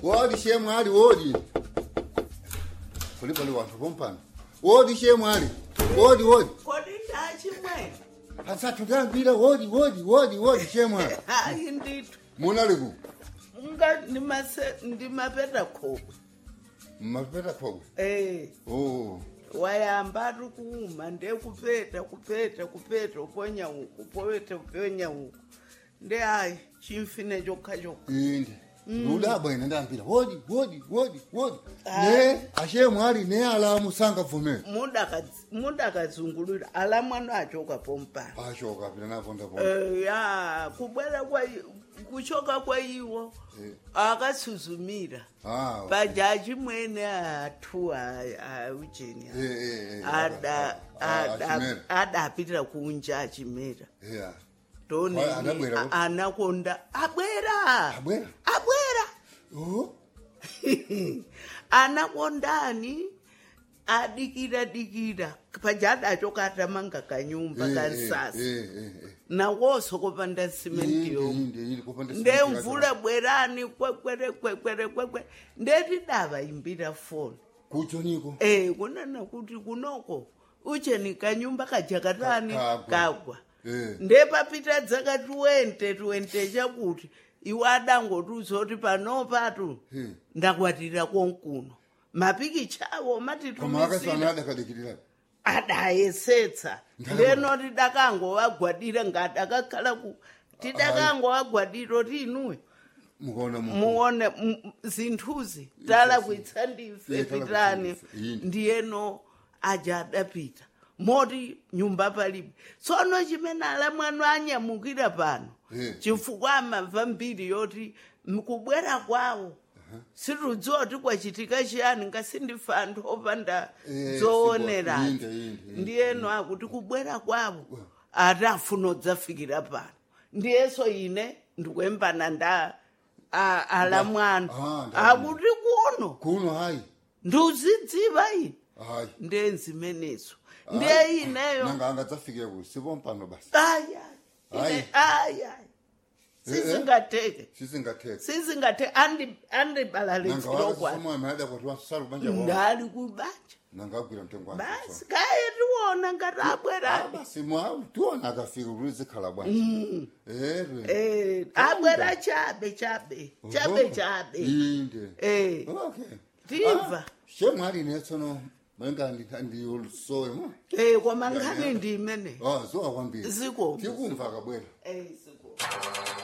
wodi shemwali wodi kulibali wanthu pompano wodi shemwali wodi wodi kodi ndachimwe asathu tambira wodi wodi wodi wodi shemwali hayi ndithu munaliku nga ndimase- ndimapeta khokwe mmapeta khokwe eh oh wayamba ari kuuma ndekupeta kupeta kupeta uponya uku povete uponya uku nde hayi chimfine chokha chokha inde ludabwa ine ndambira wodi wodi wodi wodi Ah. ne ashemwali ne alamu sangavumera Mudakadz- mudakadzungulira ala mwana achoka pompano ashoka pita naponda ponda Eh, ya kubwera kwa kuchoka kwa iwo Eh. akasuzumira ah pajaji mwene atu aujeni eh eh eh ada ada achimera adapitira kunja achimera yeah ndone Wa- adabwera kuti? anakonda abwera Abwera? abwera oh anakondani adikira dikira paja adachoka atamanga kanyumba Eh, kansasa eh, eh, eh. nawoso kopanda simenti Inde, yomwe inde, inde, kupanda nde simenti mvula bwerani kwekwere kwekwere kwekwe ndeti dava imbira foni kucho niko e kunana kuti kunoko ucheni kanyumba kajakatani Ka- kagwa. kagwa Eh. ndepapita dzaka 20 20 chakuti iwe adangoti uzoti panopatu Eh. ndakwatira konkuno mapikicha awo koma matitumisira akasana adakadikirira adayesetsa ndenoti dakangowagwadira ngadakakhala ku tidakangowagwadira ti inuwe mukaona mu muone m- zinthuzi tala kuitsa ndife Iye tala pitani kuitsa ndife, yini. ndiyeno aja adapita moti nyumba palibe tsono chimene ala mwanu anyamukira pano Eh. chifukwa amamva mbiri yoti mkubwera kwawo situdziwa kuti kwachitika chiyani ngasindifa anthu opanda Eh, zoonerani inde, inde, inde. ndiyeno akuti kubwera kwawo ati afuna udzafikira pano ndiyeso ine ndikuyembana nda a- ala mwanu Ah, ndamva. akuti kuno kuno hayi ndiuzidziva ine hayi ndenzimenezo ndiye ineyo nanga angadzafikire ku sipompano basi ayayi Hayi. ayayi sizingateke sisingathetha sizingateke andibalalidziro kwani nangawasomoya adakwati wasala kubanja kwao ndali kubanja nangagwira mtengo wake basi kaye tiwona ngati abwerani basi mwa tiona akafika kuti zikhala bwanji ere Eh, abwera chabe chabe chabe chabe inde Eh, okay Ndimva. shemwali netsono mwenga ndiyolusowe mo eh koma nkhani ndi imene oh zowa kwambiri ziko tikumva kabwera eh ziko